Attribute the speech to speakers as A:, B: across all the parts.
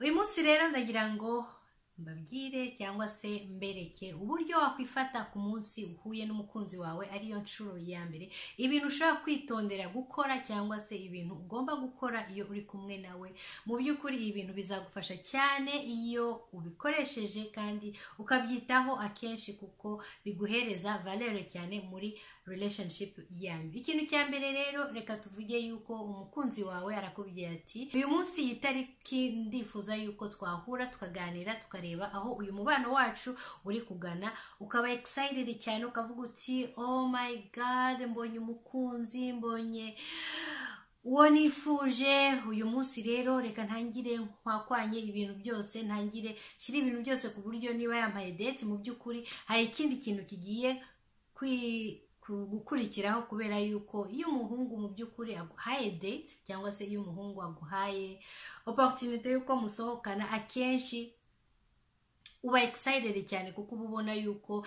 A: uyu munsi rero ndagira ngo mbabwire cyangwa se mbereke uburyo wakwifata ku munsi uhuye n'umukunzi wawe ariyo nshuro ya mbere ibintu ushobora kwitondera gukora cyangwa se ibintu ugomba gukora iyo uri kumwe nawe mu by'ukuri ibintu bizagufasha cyane iyo ubikoresheje kandi ukabyitaho akenshi kuko biguhereza valere cyane muri relationship yanyu ikintu cya mbere rero reka tuvuge yuko umukunzi wawe arakubwira ati uyu munsi iyi tariki ndifuza yuko twahura tukaganira tukareba aho uyu mubano wacu uri kugana ukaba excited cyane ukavuga uti oh my god mbonye umukunzi mbonye uwo nifuje uyu munsi rero reka ntangire mpakwanye ibintu byose ntangire shyira ibintu byose ku buryo niba yambaye date mu by'ukuri hari ikindi kintu kigiye kwi gukurikiraho kubera yuko iyo umuhungu mu by'ukuri aguhaye date cyangwa se iyo umuhungu aguhaye opportunity y'uko musohokana akenshi uba excited cyane kuko uba ubona yuko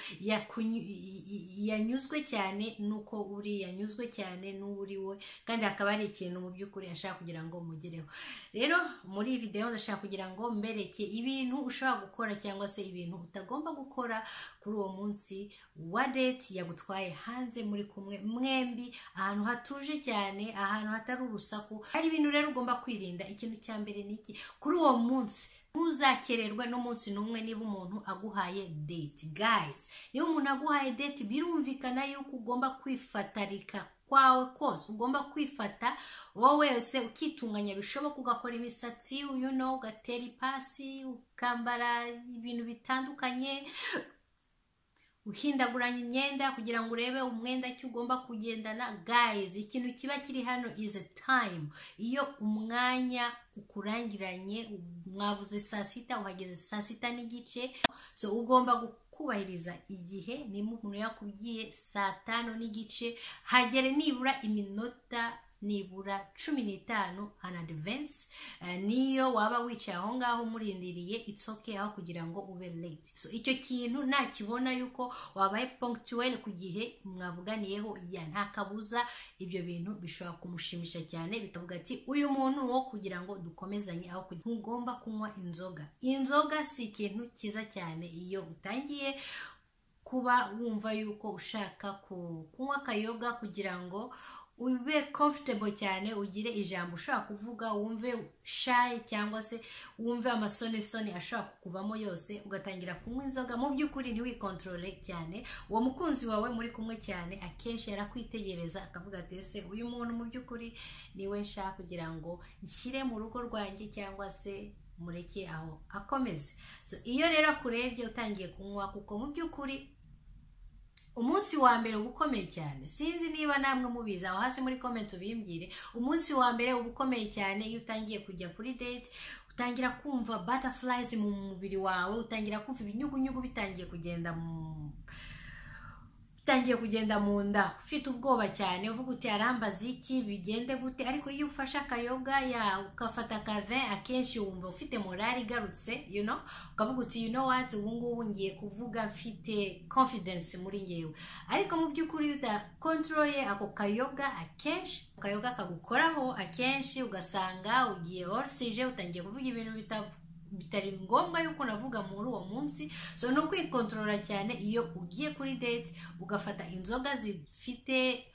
A: yanyuzwe cyane nuko uri yanyuzwe cyane n'uri we kandi hakaba hari ikintu mu by'ukuri ashaka kugira ngo mugereho rero muri videwo ndashaka kugira ngo mbereke ibintu ushobora gukora cyangwa se ibintu utagomba gukora kuri uwo munsi wa date yagutwaye hanze muri kumwe mwembi ahantu hatuje cyane ahantu hatari urusaku hari ibintu rero ugomba kwirinda ikintu cya mbere ni iki kuri uwo munsi ntuzakererwe n'umunsi n'umwe niba umuntu aguhaye date guys niba umuntu aguhaye date birumvikana yuko ugomba kwifatarika kwawe kose ugomba kwifata wowe wese ukitunganya bishoboka ugakora imisatsi uyu no ugatera ipasi ukambara ibintu bitandukanye uhindaguranya imyenda kugira ngo urebe umwenda ki ugomba kugendana guys ikintu kiba kiri hano is a time iyo umwanya ukurangiranye mwavuze saa sita uhageze saa sita n'igice so ugomba kubahiriza igihe niba umuntu yakubwiye saa tanu n'igice hagere nibura iminota nibura cumi n'itanu an advance niyo waba wicaye aho ngaho murindiriye itsoke aho kugira ngo ube late so icyo kintu nakibona yuko wabaye punctuel ku gihe mwavuganiyeho ya nta kabuza ibyo bintu bishobora kumushimisha cyane bikavuga ati uyu muntu wo kugira ngo dukomezanye aho kugira ntugomba kunywa inzoga inzoga si ikintu cyiza cyane iyo utangiye kuba wumva yuko ushaka kunywa akayoga kugira ngo ube comfortable cyane ugire ijambo ushobora kuvuga wumve shayi cyangwa se wumve amasonesone ashobora kukuvamo yose ugatangira kunywa inzoga mu by'ukuri ntiwikontorole cyane uwo mukunzi wawe muri kumwe cyane akenshi yarakwitegereza akavuga ati ese uyu muntu mu by'ukuri niwe nshaka kugira ngo nshyire mu rugo rwanjye cyangwa se mureke aho akomeze iyo rero akurebye utangiye kunywa kuko mu by'ukuri umunsi wa mbere uba ukomeye cyane sinzi niba namwe mubizi aho hasi muri komenti ubimbwire umunsi wa mbere uba ukomeye cyane iyo utangiye kujya kuri date utangira kumva butterflies mu mubiri wawe utangira kumva ibinyugunyugu bitangiye kugenda mu utangiye kugenda mu nda ufite ubwoba cyane uvuga uti arambaza iki bigende gute ariko iyo ufashe akayoga ya ugafata akave akenshi wumva ufite morale igarutse you know ukavuga uti you know what ubu ngubu ngiye kuvuga mfite confidence muri ngewe ariko mu by'ukuri iyo udakontorole ako kayoga akenshi akayoga kagukoraho akenshi ugasanga ugiye orisije utangiye kuvuga ibintu bitavu bitari ngombwa yuko navuga muri uwo munsi so ni ukwikontorora cyane iyo ugiye kuri date ugafata inzoga zifite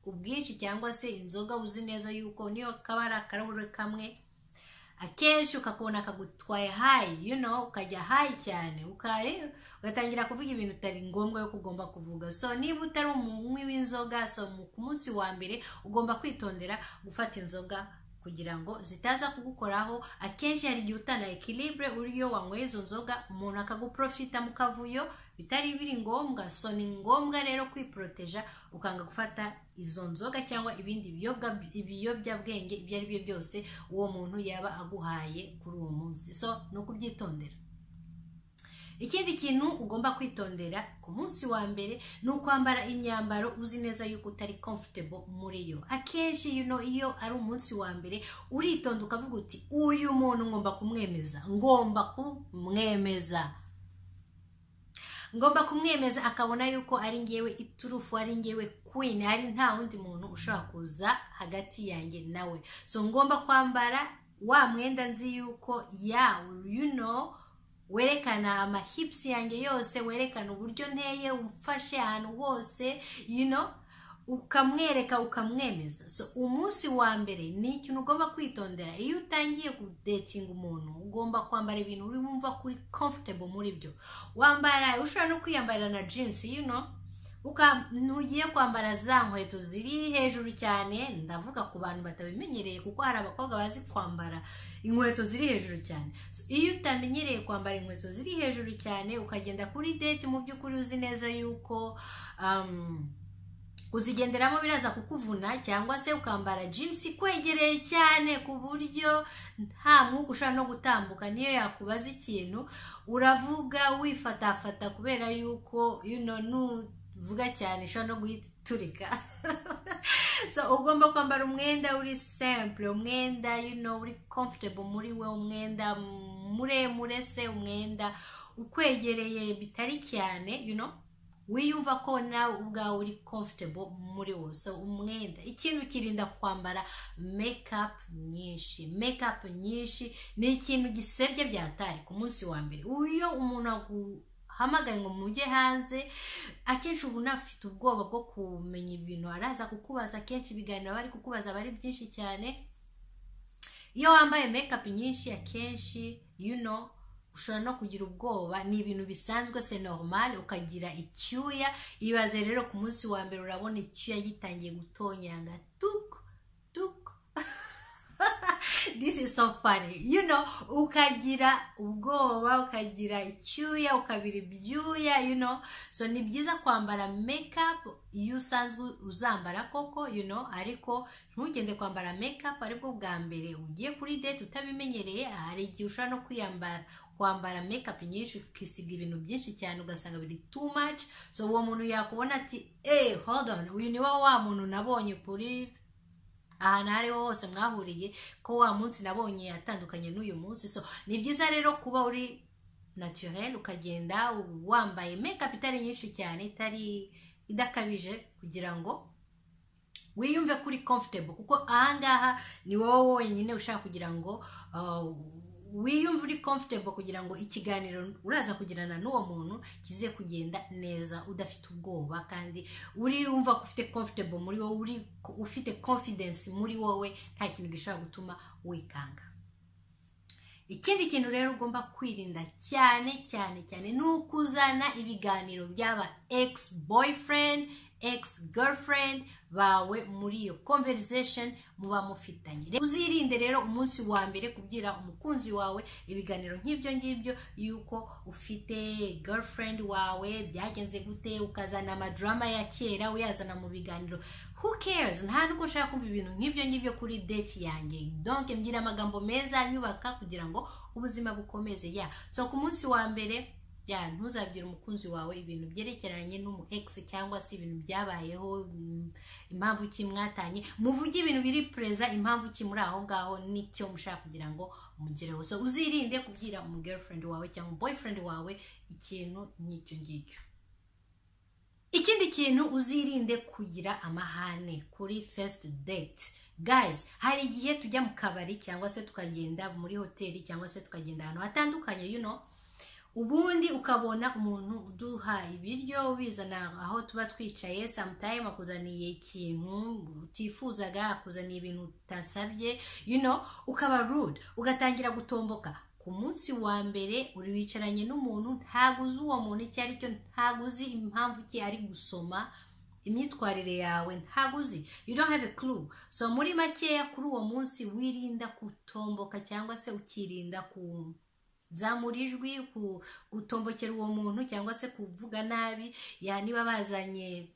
A: ubwinshi cyangwa se inzoga uzi neza yuko niyo kaba ari akarahuri kamwe akenshi ukakubona kagutwaye hayi you know ukajya hayi cyane ugatangira kuvuga ibintu bitari ngombwa yuko ugomba kuvuga so niba utari umunywi w'inzoga so ku munsi wa mbere ugomba kwitondera gufata inzoga kugira ngo zitaza kugukoraho akenshi hari igihe utana ekilibure uriyo wanyweye izo nzoga umuntu akaguprofita mu kavuyo bitari biri ngombwa so ni ngombwa rero kwiporoteja ukanga gufata izo nzoga cyangwa ibindi biyobyabwenge ibyo ari byo byose uwo muntu yaba aguhaye kuri uwo munsi so ni ukubyitondera ikindi kintu ugomba kwitondera ku munsi wa mbere ni ukwambara imyambaro uzi neza yuko utari comfortable muri yo akenshi you know, iyo ari umunsi wa mbere uritonda ukavuga uti uyu muntu ngomba kumwemeza ngomba kumwemeza ngomba kumwemeza akabona yuko ari ngewe iturufu ari ngewe queen ari nta wundi muntu ushobora kuza hagati yanjye nawe so ngomba kwambara wa mwenda nzi yuko ya you know werekana amahipusi yanjye yose werekana uburyo nteye umfashe ahantu hose you know ukamwereka ukamwemeza so umunsi wa mbere ni ikintu ugomba kwitondera iyo utangiye kudetinga umuntu ugomba kwambara ibintu uri wumva kuri comfortable muri byo wambara ushobora no kwiyambarira na jinsi you know ntugiye kwambara za nkweto ziri hejuru cyane ndavuga ku bantu batabimenyereye kuko hari abakobwa bazi kwambara inkweto ziri hejuru cyane iyo utamenyereye kwambara inkweto ziri hejuru cyane ukagenda kuri deti mu by'ukuri uzi neza yuko uzigenderamo biraza kukuvuna cyangwa se ukambara jinsi ikwegereye cyane ku buryo nta mwuka ushobora no gutambuka niyo yakubaza ikintu uravuga wifatafata kubera yuko nuvuga cyane ushobora no guhita iturika so ugomba kwambara umwenda uri simple umwenda uri comfortable muri we umwenda muremure se umwenda ukwegereye bitari cyane wiyumva ko nawe ubwawe uri comfortable muri wose umwenda ikintu kirinda kwambara mekapu nyinshi mekapu nyinshi ni ikintu gisebye byatari ku munsi wa mbere iyo umuntu aguhamagaye ngo mujye hanze akenshi ubu unafite ubwoba bwo kumenya ibintu araza kukubaza akenshi ibiganiro bari kukubaza aba ari byinshi cyane iyo wambaye mekapu nyinshi akenshi you know ushobora no kugira ubwoba ni ibintu bisanzwe se normal ukagira icyuya ibaze rero ku munsi wa mbere urabona icyuya gitangiye gutonyanga tuku tuku this is so funny you know ukagira ubwoba ukagira icyuya ukabira ibyuya you know so ni byiza kwambara makeup iyo usanzwe uzambara koko you know ariko ntugende kwambara makeup aribwo bwa mbere ugiye kuri date utabimenyereye hari igihe ushobora no kwiyambara kwambara makeup nyinshi ukisiga ibintu byinshi cyane ugasanga biri too much so uwo muntu yakubona ati hey hold on uyu ni wa muntu nabonye kuri ahantu aho ariho hose mwahuriye ko wa munsi nabonye yatandukanye n'uyu munsi so ni byiza rero kuba uri naturel ukagenda wambaye makeup itari nyinshi cyane itari idakabije kugira ngo wiyumve kuri comfortable kuko ahangaha ni wowe wonyine ushaka kugira ngo wiyumve uri comfortable kugira ngo ikiganiro uraza kugirana n'uwo muntu kize kugenda neza udafite ubwoba kandi uriyumva ko ufite comfortable muri wowe uri ufite confidence muri wowe nta kintu gishobora gutuma wikanga ikindi kintu rero ugomba kwirinda cyane cyane cyane ni ukuzana ibiganiro by'aba ex boyfriend ex girlfriend bawe muri iyo conversation muba mufitanye uzirinde rero umunsi wa mbere kubwira umukunzi wawe ibiganiro nk'ibyo ngibyo yuko ufite girlfriend wawe byagenze gute ukazana amadrama ya kera uyazana mu biganiro who cares nta nubwo ushaka kumva ibintu nk'ibyo ngibyo kuri date yanjye donc mbwira amagambo meza anyubaka kugira ngo ubuzima bukomeze ya so ku munsi wa mbere ya ntuzabwire umukunzi wawe ibintu byerekeranye n'umu egisi cyangwa se ibintu byabayeho impamvu ki mwatanye muvuge ibintu biri pereza impamvu ki muri aho ngaho n'icyo mushaka kugira ngo mugereho so uzirinde kubwira umu gerifurendi wawe cyangwa boyfriend wawe ikintu nk'icyo ngicyo ikindi kintu uzirinde kugira amahane kuri first date guys hari igihe tujya mu kabari cyangwa se tukagenda muri hoteli cyangwa se tukagenda ahantu hatandukanye you know ubundi ukabona umuntu uduha ibiryo ubizana aho tuba twicaye samutayime akuzaniye ikintu utifuzaga akuzaniye ibintu utasabye you know ukaba rude ugatangira gutomboka ku munsi wa mbere uri wicaranye n'umuntu ntabwo uzi uwo muntu icyo ari cyo ntabwo uzi impamvu ki ari gusoma imyitwarire yawe ntabwo uzi you don't have a clue so muri makeya kuri uwo munsi wirinda gutomboka cyangwa se ukirinda ku zamura ijwi gutombokera uwo muntu cyangwa se kuvuga nabi ya niba bazanye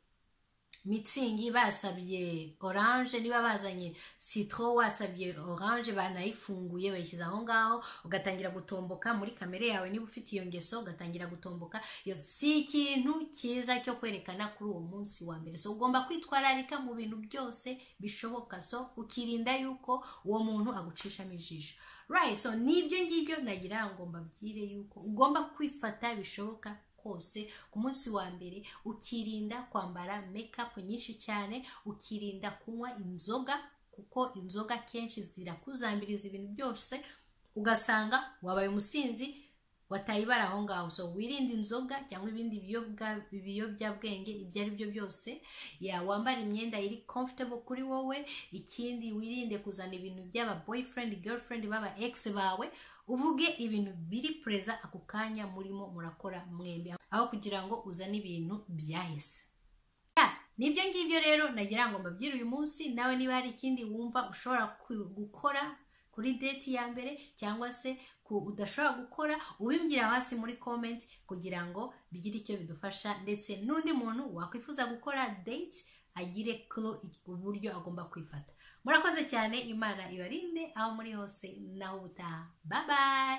A: mitsingi basabye oranje niba bazanye sitro wasabye oranje banayifunguye bayishyize aho ngaho ugatangira gutomboka muri kamere yawe niba ufite iyo ngeso ugatangira gutomboka iyo si ikintu cyiza cyo kwerekana kuri uwo munsi wa mbere so ugomba kwitwararika mu bintu byose bishoboka so ukirinda yuko uwo muntu agucishamo ijisho right so nibyo ngibyo nagira ngo mbabwire yuko ugomba kwifata bishoboka kose ku munsi wa mbere ukirinda kwambara mekapu nyinshi cyane ukirinda kunywa inzoga ku kuko inzoga akenshi zirakuzambiriza ibintu byose ugasanga wabaye umusinzi wataye ibara aho ngaho so wirinde inzoga cyangwa ibindi biyobyabwenge ibyo ari byo byose wambara imyenda iri comfortable kuri wowe ikindi wirinde kuzana ibintu by'aba boyfriend girlfriend baba ex bawe uvuge ibintu biri pereza ako kanya murimo murakora mwembi aho kugira ngo uzane ibintu byahise nibyo ngibyo rero nagira ngo mbabwire uyu munsi nawe niba hari ikindi wumva ushobora gukora kuri deti ya mbere cyangwa se udashobora gukora ubimbwira hasi muri komenti kugira ngo bigire icyo bidufasha ndetse n'undi muntu wakwifuza gukora deti agire kuro uburyo agomba kwifata murakoze cyane imana ibarinde aho muri hose naho ubutaha babaye